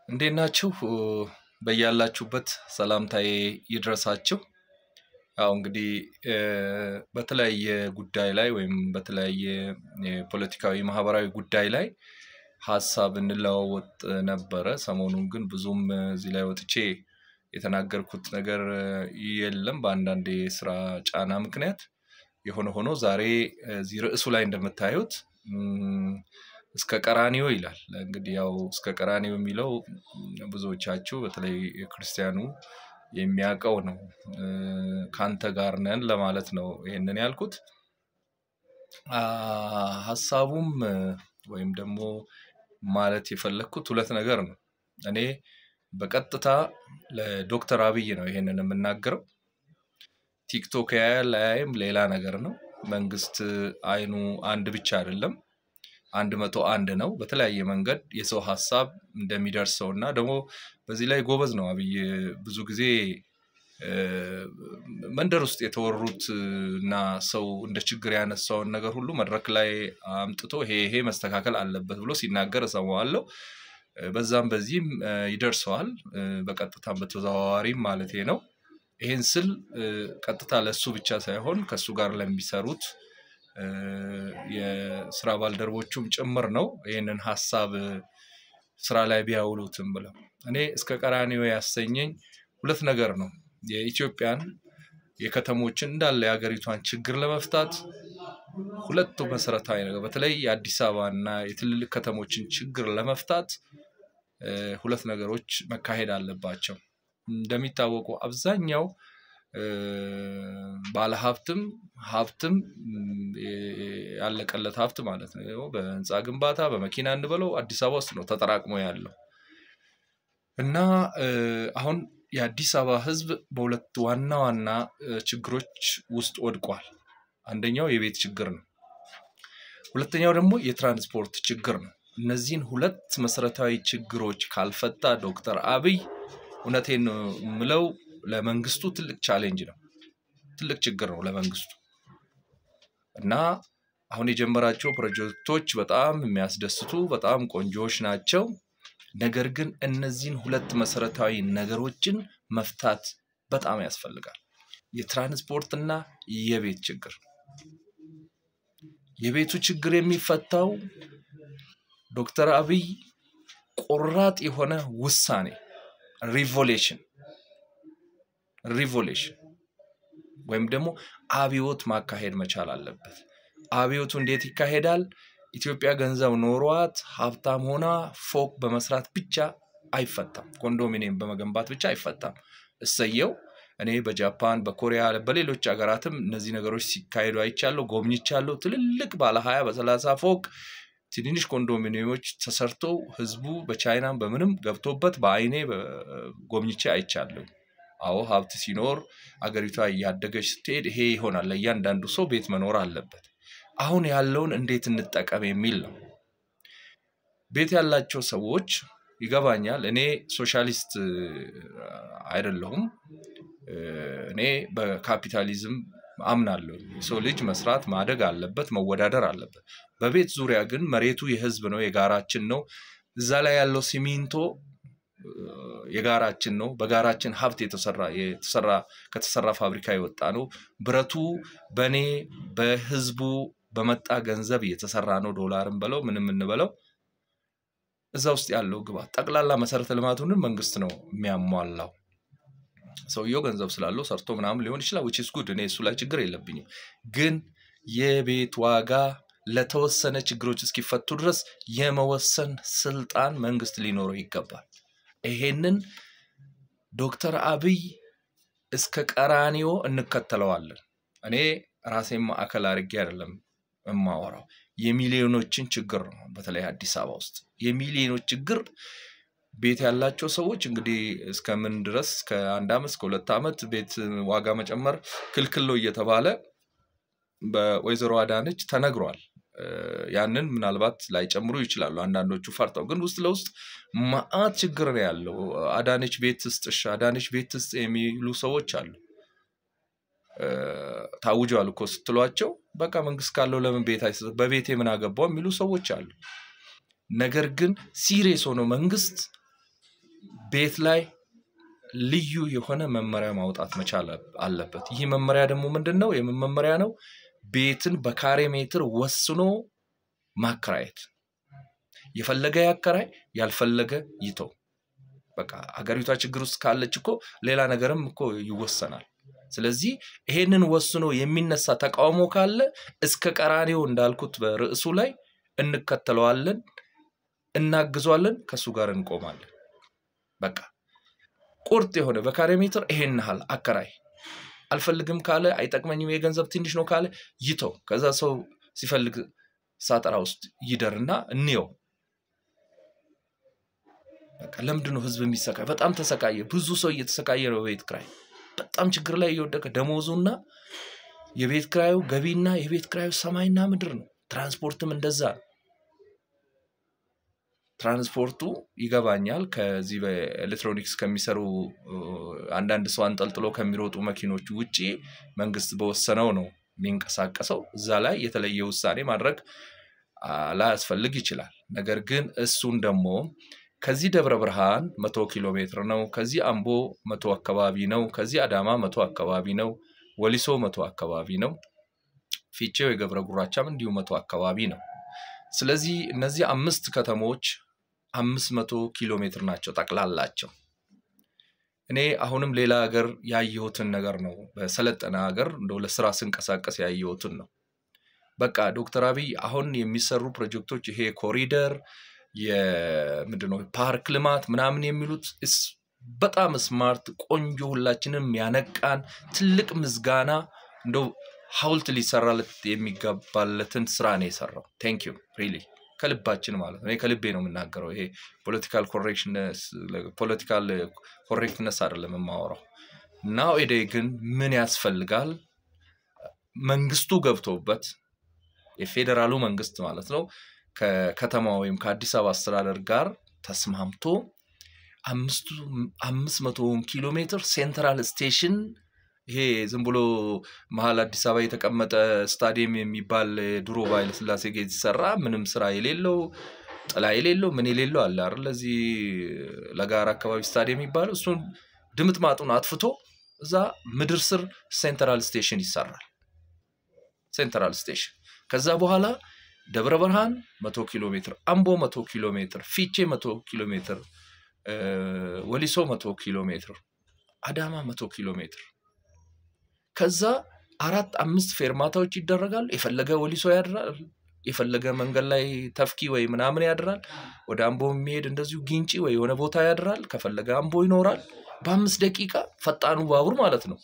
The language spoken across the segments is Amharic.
እንዴት ናችሁ? በያላችሁበት ሰላምታዬ ይድረሳችሁ። ያው እንግዲህ በተለያየ ጉዳይ ላይ ወይም በተለያየ የፖለቲካዊ ማህበራዊ ጉዳይ ላይ ሀሳብ እንለዋወጥ ነበረ። ሰሞኑን ግን ብዙም እዚህ ላይ ወጥቼ የተናገርኩት ነገር የለም በአንዳንድ የስራ ጫና ምክንያት። የሆነ ሆኖ ዛሬ እዚህ ርዕሱ ላይ እንደምታዩት እስከ ቀራኒዮ ይላል። እንግዲህ ያው እስከ ቀራኒዮ የሚለው ብዙዎቻችሁ በተለይ ክርስቲያኑ የሚያውቀው ነው። ካንተ ጋር ነን ለማለት ነው ይሄንን ያልኩት። ሀሳቡም ወይም ደግሞ ማለት የፈለግኩት ሁለት ነገር ነው። እኔ በቀጥታ ለዶክተር አብይ ነው ይሄንን የምናገረው። ቲክቶክ ያያል አያይም ሌላ ነገር ነው። መንግስት አይኑ አንድ ብቻ አይደለም፣ አንድ መቶ አንድ ነው። በተለያየ መንገድ የሰው ሀሳብ እንደሚደርሰው እና ደግሞ በዚህ ላይ ጎበዝ ነው አብይ። ብዙ ጊዜ መንደር ውስጥ የተወሩት እና ሰው እንደ ችግር ያነሳውን ነገር ሁሉ መድረክ ላይ አምጥቶ ይሄ ይሄ መስተካከል አለበት ብሎ ሲናገር እሰማዋለሁ። በዛም በዚህም ይደርሰዋል፣ በቀጥታም በተዘዋዋሪም ማለቴ ነው። ይሄን ስል ቀጥታ ለእሱ ብቻ ሳይሆን ከእሱ ጋር ለሚሰሩት የስራ ባልደረቦቹም ጭምር ነው። ይህንን ሀሳብ ስራ ላይ ቢያውሉትም ብለው እኔ እስከ ቀራኒዮ ያሰኘኝ ሁለት ነገር ነው። የኢትዮጵያን የከተሞችን እንዳለ የሀገሪቷን ችግር ለመፍታት ሁለቱ መሰረታዊ ነገር በተለይ የአዲስ አበባ እና የትልልቅ ከተሞችን ችግር ለመፍታት ሁለት ነገሮች መካሄድ አለባቸው። እንደሚታወቁ አብዛኛው ባለሀብትም ሀብትም ያለቀለት ሀብት ማለት ነው። በህንፃ ግንባታ በመኪና እንበለው አዲስ አበባ ውስጥ ነው ተጠራቅሞ ያለው እና አሁን የአዲስ አበባ ህዝብ በሁለት ዋና ዋና ችግሮች ውስጥ ወድቋል። አንደኛው የቤት ችግር ነው። ሁለተኛው ደግሞ የትራንስፖርት ችግር ነው። እነዚህን ሁለት መሰረታዊ ችግሮች ካልፈታ ዶክተር አብይ እውነቴን ነው የምለው ለመንግስቱ ትልቅ ቻሌንጅ ነው፣ ትልቅ ችግር ነው ለመንግስቱ እና አሁን የጀመራቸው ፕሮጀክቶች በጣም የሚያስደስቱ በጣም ቆንጆዎች ናቸው። ነገር ግን እነዚህን ሁለት መሰረታዊ ነገሮችን መፍታት በጣም ያስፈልጋል። የትራንስፖርትና የቤት ችግር። የቤቱ ችግር የሚፈታው ዶክተር አብይ ቆራጥ የሆነ ውሳኔ ሪቮሌሽን ሪቮሌሽን ወይም ደግሞ አብዮት ማካሄድ መቻል አለበት። አብዮቱ እንዴት ይካሄዳል? ኢትዮጵያ ገንዘብ ኖሯት ሀብታም ሆና ፎቅ በመስራት ብቻ አይፈታም። ኮንዶሚኒየም በመገንባት ብቻ አይፈታም። እሰየው። እኔ በጃፓን በኮሪያ በሌሎች ሀገራትም እነዚህ ነገሮች ሲካሄዱ አይቻለሁ፣ ጎብኝቻለሁ። ትልልቅ ባለ ሀያ በሰላሳ ፎቅ ትንንሽ ኮንዶሚኒየሞች ተሰርተው ህዝቡ በቻይናም በምንም ገብቶበት በአይኔ ጎብኝቼ አይቻለሁ። አዎ ሀብት ሲኖር አገሪቷ እያደገች ስትሄድ ይሄ ይሆናል። ለእያንዳንዱ ሰው ቤት መኖር አለበት። አሁን ያለውን እንዴት እንጠቀም የሚል ነው። ቤት ያላቸው ሰዎች ይገባኛል። እኔ ሶሻሊስት አይደለሁም። እኔ በካፒታሊዝም አምናለሁ። የሰው ልጅ መስራት ማደግ አለበት፣ መወዳደር አለበት። በቤት ዙሪያ ግን መሬቱ የህዝብ ነው፣ የጋራችን ነው። እዛ ላይ ያለው ሲሚንቶ የጋራችን ነው። በጋራችን ሀብት የተሰራ የተሰራ ከተሰራ ፋብሪካ የወጣ ነው። ብረቱ በእኔ በህዝቡ በመጣ ገንዘብ የተሰራ ነው። ዶላርም በለው ምንም እንበለው እዛ ውስጥ ያለው ግባት ጠቅላላ መሰረተ ልማቱንም መንግስት ነው የሚያሟላው። ሰውየው ገንዘብ ስላለው ሰርቶ ምናምን ሊሆን ይችላል። ዊች ኢዝ ጉድ። እኔ እሱ ላይ ችግር የለብኝም። ግን የቤት ዋጋ ለተወሰነ ችግሮች እስኪፈቱ ድረስ የመወሰን ስልጣን መንግስት ሊኖረው ይገባል። ይሄንን ዶክተር አብይ እስከ ቀራኒዮ እንከተለዋለን። እኔ ራሴን ማዕከል አድርጌ አይደለም የማወራው የሚሊዮኖችን ችግር ነው። በተለይ አዲስ አበባ ውስጥ የሚሊዮኖች ችግር ቤት ያላቸው ሰዎች እንግዲህ እስከምን ድረስ እስከ አንድ ዓመት እስከ ሁለት ዓመት ቤት ዋጋ መጨመር ክልክል ነው እየተባለ በወይዘሮ አዳነች ተነግሯል። ያንን ምናልባት ላይጨምሩ ይችላሉ አንዳንዶቹ ፈርተው፣ ግን ውስጥ ለውስጥ መዓት ችግር ነው ያለው። አዳነች ቤት ስጥሽ፣ አዳነች ቤት ስጥ የሚሉ ሰዎች አሉ። ታውጇል እኮ ስትሏቸው በቃ መንግስት ካለው ለምን ቤት አይሰጥ በቤቴ ምን አገባው የሚሉ ሰዎች አሉ። ነገር ግን ሲሪየስ ሆኖ መንግስት ቤት ላይ ልዩ የሆነ መመሪያ ማውጣት መቻል አለበት። ይህ መመሪያ ደግሞ ምንድን ነው? የምን መመሪያ ነው? ቤትን በካሬ ሜትር ወስኖ ማከራየት። የፈለገ ያከራይ፣ ያልፈለገ ይተው። በቃ ሀገሪቷ ችግር ውስጥ ካለች እኮ ሌላ ነገርም እኮ ይወሰናል። ስለዚህ ይሄንን ወስኖ የሚነሳ ተቃውሞ ካለ እስከ ቀራኔው እንዳልኩት በርዕሱ ላይ እንከተለዋለን፣ እናግዟለን፣ ከእሱ ጋር እንቆማለን። በቃ ቁርጥ የሆነ በካሬ ሜትር ይሄን ያህል አከራይ አልፈልግም ካለ አይጠቅመኝም፣ የገንዘብ ትንሽ ነው ካለ ይተው። ከዛ ሰው ሲፈልግ ሳጠራ ውስጥ ይደርና እንየው። በቃ ለምንድን ነው ህዝብ የሚሰቃይ? በጣም ተሰቃየ። ብዙ ሰው እየተሰቃየ ነው በቤት ክራይ በጣም ችግር ላይ እየወደቀ ደሞዙና የቤት ክራዩ ገቢና የቤት ክራዩ ሰማይና ምድር ነው። ትራንስፖርትም እንደዛ ነው። ትራንስፖርቱ ይገባኛል። ከዚህ በኤሌክትሮኒክስ ከሚሰሩ አንዳንድ ሰው አንጠልጥሎ ከሚሮጡ መኪኖች ውጪ መንግስት በወሰነው ነው የሚንቀሳቀሰው። እዛ ላይ የተለየ ውሳኔ ማድረግ ላያስፈልግ ይችላል። ነገር ግን እሱን ደግሞ ከዚህ ደብረ ብርሃን መቶ ኪሎ ሜትር ነው። ከዚህ አምቦ መቶ አካባቢ ነው። ከዚህ አዳማ መቶ አካባቢ ነው። ወሊሶ መቶ አካባቢ ነው። ፊቼው የገብረ ጉራቻም እንዲሁ መቶ አካባቢ ነው። ስለዚህ እነዚህ አምስት ከተሞች አምስት መቶ ኪሎ ሜትር ናቸው ጠቅላላቸው። እኔ አሁንም ሌላ ሀገር ያየሁትን ነገር ነው። በሰለጠነ ሀገር እንደው ለስራ ስንቀሳቀስ ያየሁትን ነው። በቃ ዶክተር አብይ አሁን የሚሰሩ ፕሮጀክቶች ይሄ ኮሪደር የምንድነው ፓርክ ልማት ምናምን የሚሉት በጣም ስማርት ቆንጆ፣ ሁላችንም ያነቃን ትልቅ ምስጋና እንደው ሀውልት ሊሰራለት የሚገባለትን ስራ ነው የሰራው። ቴንክ ዩ ሪሊ ከልባችን ማለት ነው። ከልቤ ነው የምናገረው። ይሄ ፖለቲካል ፖለቲካል ኮሬክትነስ አይደለም የማወራው። እና ወደ ግን ምን ያስፈልጋል? መንግስቱ ገብቶበት የፌዴራሉ መንግስት ማለት ነው ከከተማ ወይም ከአዲስ አበባ አስተዳደር ጋር ተስማምቶ አምስት መቶውን ኪሎ ሜትር ሴንትራል ስቴሽን ይሄ ዝም ብሎ መሀል አዲስ አበባ የተቀመጠ ስታዲየም የሚባል ድሮ በኃይለ ሥላሴ ጊዜ የተሰራ ምንም ስራ የሌለው ጥላ የሌለው ምን የሌለው አለ አይደል? ለዚህ ለጋራ አካባቢ ስታዲየም የሚባለው እሱን ድምጥ ማጡን አጥፍቶ እዛ ምድር ስር ሴንትራል ስቴሽን ይሰራል። ሴንትራል ስቴሽን ከዛ በኋላ ደብረ ብርሃን መቶ ኪሎ ሜትር፣ አምቦ መቶ ኪሎ ሜትር፣ ፊቼ መቶ ኪሎ ሜትር፣ ወሊሶ መቶ ኪሎ ሜትር፣ አዳማ መቶ ኪሎ ሜትር ከዛ አራት አምስት ፌርማታዎች ይደረጋሉ። የፈለገ ወሊሶ ያድራል፣ የፈለገ መንገድ ላይ ተፍኪ ወይ ምናምን ያድራል። ወደ አምቦ የሚሄድ እንደዚሁ ጊንጪ ወይ የሆነ ቦታ ያድራል። ከፈለገ አምቦ ይኖራል። በአምስት ደቂቃ ፈጣኑ ባቡር ማለት ነው።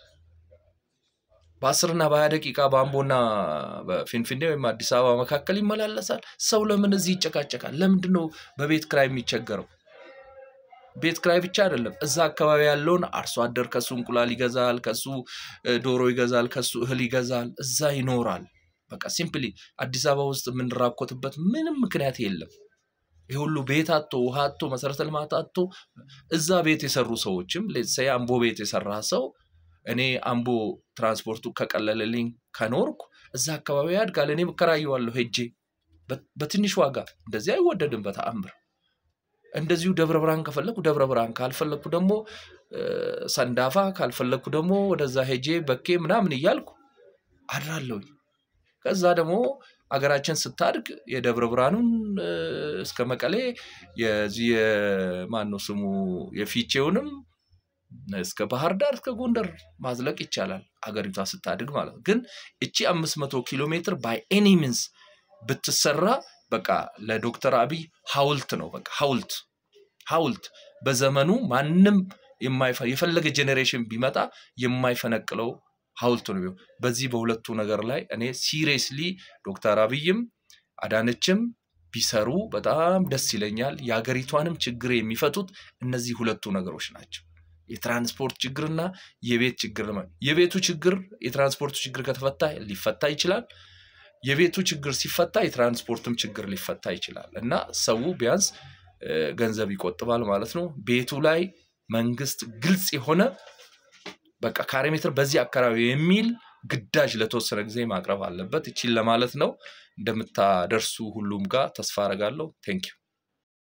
በአስርና በሀያ ደቂቃ በአምቦና በፊንፊኔ ወይም አዲስ አበባ መካከል ይመላለሳል። ሰው ለምን እዚህ ይጨቃጨቃል? ለምንድን ነው በቤት ክራይ የሚቸገረው? ቤት ክራይ ብቻ አይደለም። እዛ አካባቢ ያለውን አርሶ አደር ከሱ እንቁላል ይገዛል፣ ከሱ ዶሮ ይገዛል፣ ከሱ እህል ይገዛል፣ እዛ ይኖራል። በቃ ሲምፕሊ አዲስ አበባ ውስጥ የምንራኮትበት ምንም ምክንያት የለም። ይህ ሁሉ ቤት አቶ ውሃ አቶ መሰረተ ልማት አቶ እዛ ቤት የሰሩ ሰዎችም ሌትሰይ አምቦ ቤት የሰራ ሰው እኔ አምቦ ትራንስፖርቱ ከቀለለልኝ ከኖርኩ እዛ አካባቢ ያድጋል። እኔ እከራየዋለሁ ሄጄ በትንሽ ዋጋ እንደዚህ አይወደድም በተአምር እንደዚሁ ደብረ ብርሃን ከፈለኩ ደብረ ብርሃን ካልፈለኩ ደግሞ ሰንዳፋ ካልፈለኩ ደግሞ ወደዛ ሄጄ በኬ ምናምን እያልኩ አድራለሁኝ። ከዛ ደግሞ አገራችን ስታድግ የደብረ ብርሃኑን እስከ መቀሌ የዚህ የማነው ስሙ የፊቼውንም እስከ ባህር ዳር እስከ ጎንደር ማዝለቅ ይቻላል አገሪቷ ስታድግ ማለት ነው። ግን እቺ አምስት መቶ ኪሎ ሜትር ባይ ኤኒ ሚንስ ብትሰራ በቃ ለዶክተር አብይ ሀውልት ነው። በቃ ሀውልት ሀውልት በዘመኑ ማንም የፈለገ ጄኔሬሽን ቢመጣ የማይፈነቅለው ሀውልት ነው። በዚህ በሁለቱ ነገር ላይ እኔ ሲሪየስሊ ዶክተር አብይም አዳነችም ቢሰሩ በጣም ደስ ይለኛል። የሀገሪቷንም ችግር የሚፈቱት እነዚህ ሁለቱ ነገሮች ናቸው። የትራንስፖርት ችግርና የቤት ችግር። የቤቱ ችግር የትራንስፖርቱ ችግር ከተፈታ ሊፈታ ይችላል። የቤቱ ችግር ሲፈታ የትራንስፖርትም ችግር ሊፈታ ይችላል እና ሰው ቢያንስ ገንዘብ ይቆጥባል ማለት ነው። ቤቱ ላይ መንግስት ግልጽ የሆነ በቃ ካሬ ሜትር በዚህ አካባቢ የሚል ግዳጅ ለተወሰነ ጊዜ ማቅረብ አለበት። ይቺን ለማለት ነው። እንደምታደርሱ ሁሉም ጋር ተስፋ አረጋለሁ። ቴንኪው